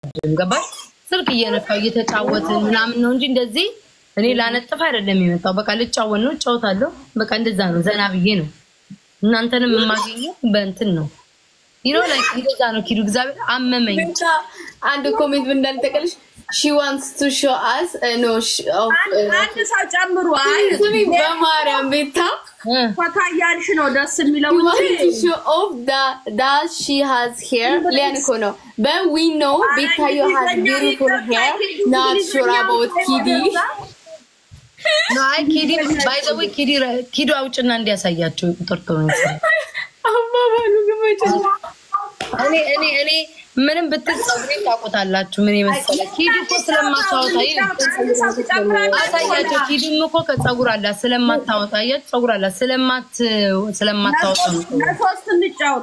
አልወድም። ገባሽ? ስልክ እየነካው እየተጫወትን ምናምን ነው እንጂ እንደዚህ እኔ ላነጥፍ አይደለም የመጣው። በቃ ልጫወት ነው፣ እጫወታለሁ። በቃ እንደዛ ነው፣ ዘና ብዬ ነው። እናንተንም የማገኘው በእንትን ነው ይኖ ላይ እንደዛ ነው። ኪዱ እግዚአብሔር አመመኝ። ብቻ አንድ ኮሜንት ምን እንዳልጠቀልሽ ሺ ዋንትስ ቱ ሾ አስ ኖ አንድ ሰው ጨምሩ። አይ ስሚ በማርያም ቤታ እ ፈታ እያልሽ ነው ደስ የሚለው You want እንጂ to show off that that she has hair? ሊያን እኮ ነው but we know ቤታዮ has beautiful hair not sure about ኪዲ ነው አይ ኪዲ ባይ ዘ ወይ ኪዲ ኪዱ አውጭና እንዲያሳያቸው ቁጥር ነው አባባሉ ግመጭ እኔ እኔ እኔ ምንም ብትል ፀጉሬን ታውቁታላችሁ። ምን የመሰለ ኪዱ እኮ ስለማታወጣ አሳያቸው። ኪዱም እኮ ከፀጉር አላት ስለማታወጣ አያት ፀጉር አላት ስለማት ስለማታወጣ ነው። ለሶስት እንጫወት።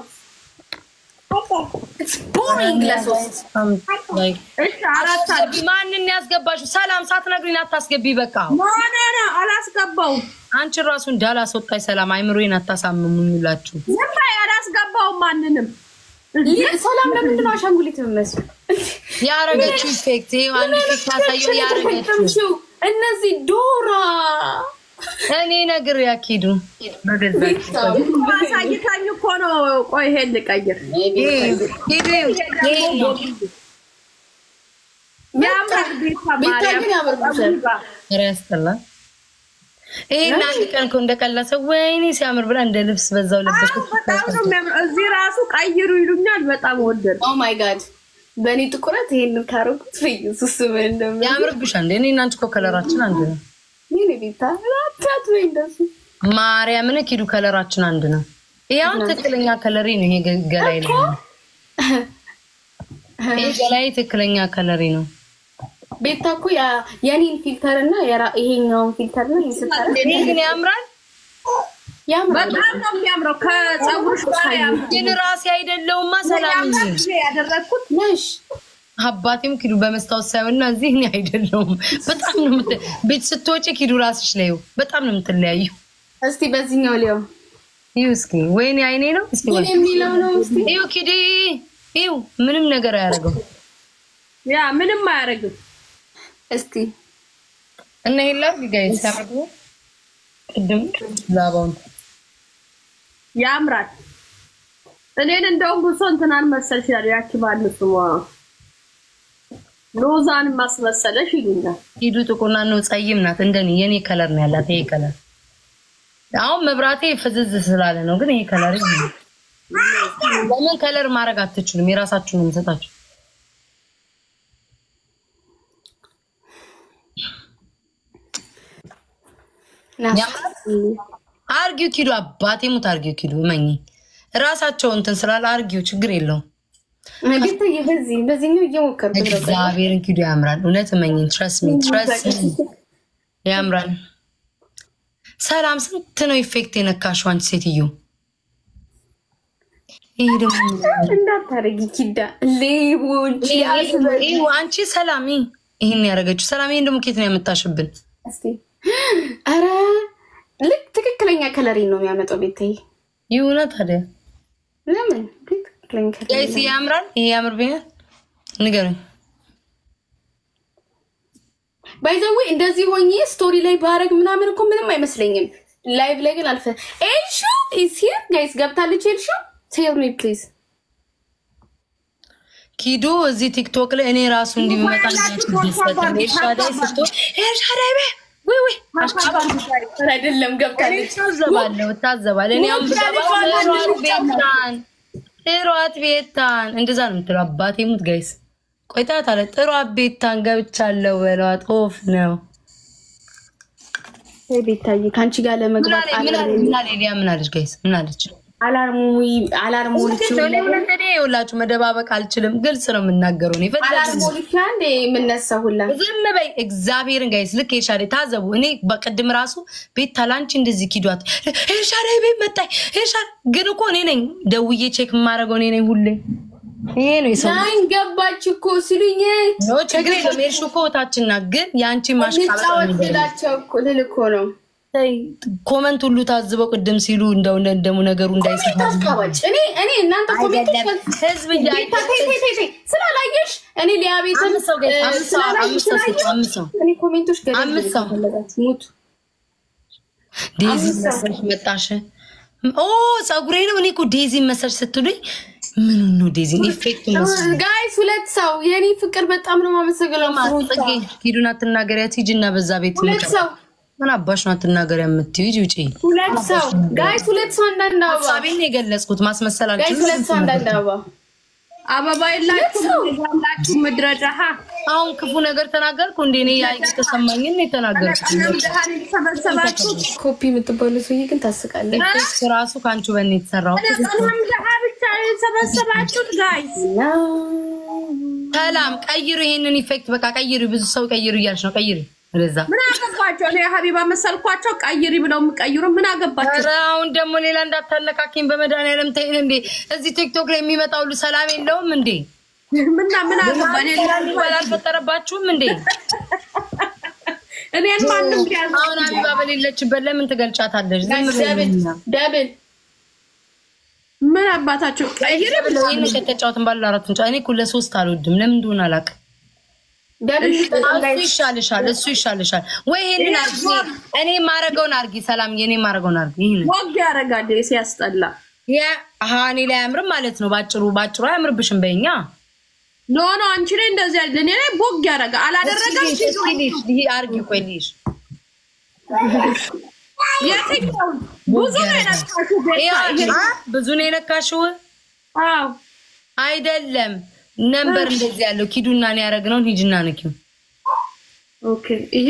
ቦሪንግ ለሶስት እሺ አራት አድርጊ። ማንን ያስገባሽው? ሰላም ሳትነግሪኝ አታስገቢ። በቃ ኖ ኖ ኖ አላስገባውም። አንቺ ራሱ እንዳላስወጣኝ ሰላም አይምሮዬን አታሳምሙኝ ሁላችሁ። ዝም በይ፣ አላስገባውም ማንንም። ሰላም ለምንድን ነው አሻንጉሊት የምመስሉ ያረገችው ኢፌክት ይሄ አንድ ኢፌክት ያሳየው ያረገችው እነዚህ ዶራ እኔ ነግር ያኪዱ በገዛ አሳይታኝ እኮ ነው። ቆይ ይሄን ልቀይር። ኪዱ ይሄ ነው ያምራል ቤታ ቤታ ማርያም ግን ያምርብሻል። ኧረ ያስጠላል። ይሄን አንድ ቀን እኮ እንደቀላሰ ወይኔ ሲያምር ብላ እንደ ልብስ በዛው ለበሰ። በጣም ነው የሚያምረው። እዚህ ራሱ ቀይሩ ይሉኛል። በጣም ወደድ ኦ ማይ ጋድ በእኔ ጥቁረት ይሄንን ካረጉት በኢየሱስ ስም እንደምን ያምርብሻል እንዴ? እኔ እና አንቺ እኮ ከለራችን አንድ ነው። ይሄኔ ቤታ አታት ወይ እንደሱ ማርያምን ኪዱ ከለራችን አንድ ነው። ይሄ አሁን ትክክለኛ ከለሪ ነው። ይሄ ገ- ገላይ ነው። ይሄ ገላይ ትክክለኛ ከለሪ ነው። ቤታ እኮ ያ- የኔን ፊልተር እና የራ- ይሄኛውን ፊልተር ነው ይስታል ይሄ ግን ያምራል። ያምራል። በጣም ነው የሚያምረው። ከፀጉርሽ ጋር ያምራል። ግን ራሴ አይደለውማ ሰላም እንጂ ያደረግኩት ነሽ አባቴም ኪዱ በመስታወት ሳይሆንና እዚህ እኔ አይደለሁም። በጣም ነው የምት- ቤት ስትወጪ ኪዱ ራስሽ ላይ በጣም ነው የምትለያዩ። እስቲ በዚህኛው ሊያው ይሁ እስኪ ወይኔ አይኔ ነው እስኪ ምን የሚለው ነው እስቲ ይሁ ኪዲ ይሁ ምንም ነገር አያደርገው ያ ምንም አያደርግም። እስቲ እና ይላ ጋይ ሲያደርጉ ቅድም ላባውን ያምራል። እኔን እንደውም ብሶ እንትናን መሰልሽ ያሉ ያቺ ባል ስሟ ሎዛን ማስመሰለሽ ይሉኛል። ኪዱ ጥቁርና ነው ጸይም ናት። እንደኔ የኔ ከለር ነው ያላት ይሄ ከለር። አሁን መብራቴ ፍዝዝ ስላለ ነው፣ ግን ይሄ ከለር ይሄ- ለምን ከለር ማድረግ አትችሉም? የራሳችሁን ነው የምሰጣችሁ። አርጊው ኪዱ አባቴ ሙት አርጊው ኪዱ እመኝ ራሳቸው እንትን ስላለ አርጊው ችግር የለውም። ቤታ በዚህ በዚህኛው እየሞከርኩ ነው እግዚአብሔርን ኪዱ ያምራል። እውነት እመኝን ትረስ ሚ ትረስ ያምራል። ሰላም ስንት ነው ኢፌክት የነካሽው አንቺ ሴትዮ? ይሄ ደግሞ እንዳታረጊ ኪዳ ሌቦች ይሄ አንቺ ሰላም ይሄን ያደረገችው ሰላም ይሄን ደግሞ ኬት ነው ያመጣሽብን? እስቲ ኧረ ልክ ትክክለኛ ከለሪን ነው የሚያመጣው ቤታዬ ይሁነ ታዲያ ለምን ትክክለኛ ከለሪ ጋይስ ያምራል። ይሄ ያምርብኛል። ንገሩኝ። ባይዘዌ እንደዚህ ሆኜ ስቶሪ ላይ ባረግ ምናምን እኮ ምንም አይመስለኝም። ላይቭ ላይ ግን አልፈ ኤልሹ ኢዝ ሂር ጋይስ ገብታለች። ኤልሹ ቴል ሚ ፕሊዝ ኪዱ እዚህ ቲክቶክ ላይ እኔ ራሱ እንዲመጣ ኤልሻዳይ ስትሆን ኤልሻዳይ በ ወይ ወይ አይደለም ገብታለች። ታዘባለሁ እታዘባለሁ። እኔ አሁን ብገባ እሯት ቤታን እሯት ቤታን እንደዛ ነው የምትለው። አባቴ ሙት ጋይስ ቆይታት አለ ጥሯት ቤታን ገብቻለሁ በሏት። ኦፍ ነው ቤታዬ ከአንቺ ጋር ምን ለመግባት አለ ምን አለ ምን አለ ሊያ ምን አለች ጋይስ ምን አለች? አላርሙ አላርሙ እኔ ሁላችሁ መደባበቅ አልችልም። ግልጽ ነው የምናገረው። እኔ አላርሙ ፈለግ ልክ አንዴ የምነሳ ሁላ ዝም በይ እግዚአብሔርን ጋይስ ልክ ኤልሻዴ ታዘቡ። እኔ በቅድም ራሱ ቤት ታላንቺ እንደዚህ ኪዷት ኤልሻዴ ቤት መጣኝ ኤልሻዴ ግን እኮ እኔ ነኝ ደውዬ ቼክ የማደርገው እኔ ነኝ ሁሌ። ይሄ ነው የሰው ናይን ገባች እኮ ሲሉኝ ኖ ችግር የለም። ኤልሹ እኮ እህታችን ናት። ግን የአንቺ ማሽቃበጥ ነው እንጫወት የሚገርመኝ። ስላቸው እኮ ልል እኮ ነው ተይ፣ ኮመንት ሁሉ ታዝበው ቅድም ሲሉ እንደው እንደሙ ነገሩ እንዳይሰፋ ታስቃባጭ እኔ እኔ እናንተ ኮሜንቶች ህዝብ እያየ ቤታ ተይ ተይ ተይ ተይ ስላላየሽ እኔ ሊያ ቤትን አምስት ሰው ጋይስ፣ እ፣ አምስት ሰው ስላላየሁ አምስት ሰው ስላየሁ አምስት ሰው እኔ ኮሜንቶች ገደል አምስት ሰው። ከፈለጋችሁ ሙቱ። ዴዚ አምስት ሰው። መሰልሽ መጣሽ። ኦ ፀጉሬ ነው። እኔ እኮ ዴዚ መሰልሽ ስትሉኝ ምን ነው ዴዚ ኢፌክት መስሎኝ። ጋይስ ሁለት ሰው የኔ ፍቅር በጣም ነው የማመሰግነው። ጽጌ ሂዱን አትናገሪያት፣ ሂጂና በዛ ቤት ሁለት ሰው ምን አባሽ ነው አትናገሪያ የምትይው? ሂጂ ውጪ። ሁለት ሰው ጋይስ ሁለት ሰው አንዳንድ አበባ ሀሳቤን ነው የገለጽኩት። ማስመሰል ጋይስ አልችልም። ሁለት ሰው አንዳንድ አበባ አበባ የላችሁ ያላችሁ ምድረ ደሃ አሁን ክፉ ነገር ተናገርኩ እንዴ? እኔ ያ የተሰማኝን ነው የተናገርኩት። ደሃን የተሰበሰባችሁት ኮፒ የምትባሉ ሰውዬ ግን ታስቃለች። ኢፌክት ራሱ ከአንቺ በኔ የተሰራው ለቀኑም ደሃ ብቻ የተሰበሰባችሁት ጋይስ ሰላም ቀይሩ፣ ይሄንን ኢፌክት በቃ ቀይሩ። ብዙ ሰው ቀይሩ እያልሽ ነው። ቀይሩ ወደዛ። ምን አገባቸው? እኔ ሀቢባ መሰልኳቸው ቀይሪ ብለው የሚቀይሩ ምን አገባቸው? ኧረ አሁን ደግሞ ሌላ እንዳታነካኪኝ በመድኃኒዓለም ተይን እንዴ። እዚህ ቲክቶክ ላይ የሚመጣ ሁሉ ሰላም የለውም እንዴ? ምና ምን አገባ? እኔ ባል አልፈጠረባችሁም እንዴ? እኔን ማንም ቢያዝ አሁን አቢባ በሌለችበት ለምን ትገልጫታለሽ? ዝም ደብል ብለኛ ደብል ምን አባታቸው ቀይሪ ብለው ይህን ከተጫወትን ባለ አራት እንጫ እኔ እኮ ለሶስት አልወድም። ለምን እንደሆነ አላውቅም። ደብል እሱ ይሻልሻል፣ እሱ ይሻልሻል። ወይ ይሄንን አርጊ፣ እኔ ማረገውን አርጊ። ሰላም የኔ ማረገውን አርጊ። ይሄንን ወግ ያደርጋል ሲያስጠላ። ያ አሃ እኔ ላይ አያምርም ማለት ነው። ባጭሩ ባጭሩ አያምርብሽም በይኛ ኖ ኖ አንቺ ላይ እንደዚህ አይደል። እኔ ላይ ቦግ ያደርጋል አላደረገም። ይሄ አርጊ። ቆይ ልይሽ የትኛው ብዙ ነው የነካሽው ቤታ። ይሄ- አ ብዙ ነው የነካሽው አዎ አይደለም። ነንበር እንደዚህ ያለው ኪዱና ነው ያደረግነውን ሂጅና ንኪው። ኦኬ ይሄ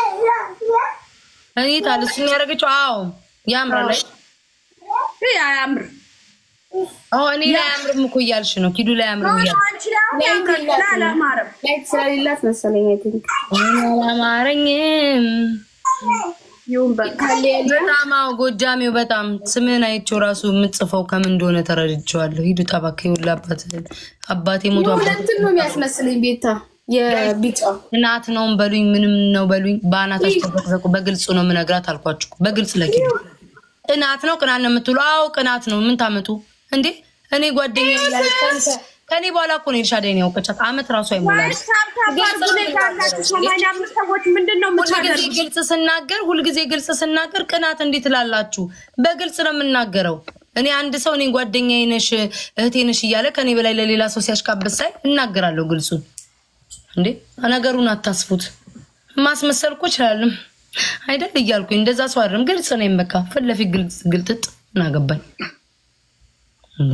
እኔ ታል እሱ ነው ያደረገችው። አዎ ያምራል። አይ ይሄ አያምር አዎ እኔ ላይ አያምርም እኮ እያልሽ ነው። ኪዱ ላይ አያምርም ኖ ኖ እያልሽ አንቺ ላይ አሁን ያምራል። ግን አላማረም። ላይት ስለሌላት መሰለኝ አይ ቲንክ አላማረኝም። ይሁን በቃ በጣም አዎ፣ ጎጃሜው በጣም ስምህን አይቼው ራሱ የምጽፈው ከምን እንደሆነ ተረድቼዋለሁ። ሂዱ ጠባክ ይውላ አባት አባቴ ሞቶ አባት ሁለትን ነው የሚያስመስለኝ ቤታ የቢጫው ቅናት ነውም በሉኝ ምንም ነው በሉኝ። በአናታችሁ ተዘቅዘቁ። በግልጹ ነው የምነግራት አልኳችሁ። በግልጽ ለኪዱ ቅናት ነው ቅናት ነው የምትሉ። አዎ ቅናት ነው። ምን ታመጡ እንዴ? እኔ ጓደኛ ከኔ በኋላ እኮ ነው ኤልሻዳይን ያውቀቻት። አመት ራሱ አይሞላል። ያላችሁ ሰማንያ አምስት ሰዎች ምንድን ነው ሁልጊዜ የምታደርጉት? ግልጽ ስናገር ሁልጊዜ ግልጽ ስናገር ቅናት እንዴት ትላላችሁ? በግልጽ ነው የምናገረው። እኔ አንድ ሰው እኔ ጓደኛዬ ነሽ እህቴ ነሽ እያለ ከኔ በላይ ለሌላ ሰው ሲያሽቃብጥ ሳይ እናገራለሁ ግልጹን። እንዴ ነገሩን አታስፉት። ማስመሰል እኮ እችላለሁ አይደል እያልኩኝ እንደዛ ሰው አይደለም። ግልጽ ነኝ። በቃ ፊት ለፊት ግልጽ ግልጥጥ እናገባኝ እንዴ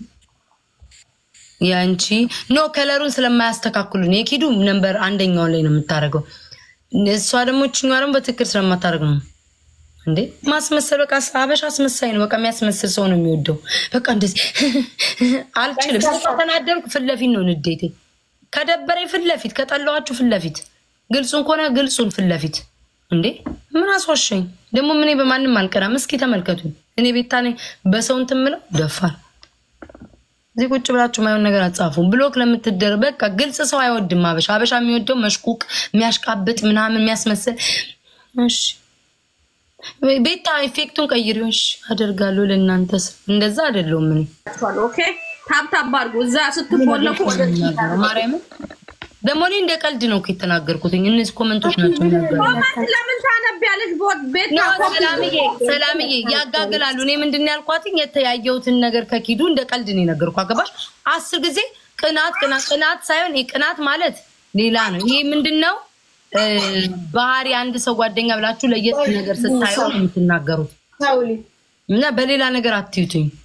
ያንቺ ኖ ከለሩን ስለማያስተካክሉን የኪዱ ነንበር አንደኛው ላይ ነው የምታደርገው። እሷ ደግሞ ችኛ ደግሞ በትክክል ስለማታደርግ ነው እንዴ ማስመሰል። በቃ አበሻ አስመሳይ ነው። በቃ የሚያስመስል ሰው ነው የሚወደው። በቃ እንደዚህ አልችልም። ከተናደርኩ ፊት ለፊት ነው ንዴቴ። ከደበረኝ ፊት ለፊት፣ ከጠላኋችሁ ፊት ለፊት፣ ግልጹን ከሆነ ግልጹን ፊት ለፊት። እንዴ ምን አስዋሸኝ ደግሞ? ምን በማንም አልቀናም። እስኪ ተመልከቱኝ። እኔ ቤታ ነኝ በሰው እንትን የምለው ደፋር እዚህ ቁጭ ብላችሁ ማየውን ነገር አጻፉ። ብሎክ ለምትደር በቃ ግልጽ ሰው አይወድም። አበሻ አበሻ የሚወደው መሽቁቅ፣ የሚያሽቃብጥ ምናምን የሚያስመስል። እሺ ቤታ ኢፌክቱን ቀይሪው። እሺ አደርጋለሁ። ለእናንተስ እንደዛ አይደለሁም እኔ ኦኬ ታብታብ አድርጉ። እዛ ስትቆለቁ ወደ ማርያምን ደግሞ እኔ እንደ ቀልድ ነው እኮ የተናገርኩት። እነዚህ ኮመንቶች ናቸው የሚናገሩ ኮመንት ለምን ታነቢያለሽ? ቤት ኖ ሰላምዬ ሰላምዬ ያጋግላሉ። እኔ ምንድን ነው ያልኳት የተያየሁትን ነገር ከኪዱ እንደ ቀልድ ነው የነገርኩ። አገባሽ አስር ጊዜ ቅናት ቅናት ቅናት ሳይሆን ይሄ ቅናት ማለት ሌላ ነው። ይሄ ምንድን ነው ባህሪ አንድ ሰው ጓደኛ ብላችሁ ለየት ነገር ስታየው ነው የምትናገሩት ታውሊ እና በሌላ ነገር አትዩትኝ።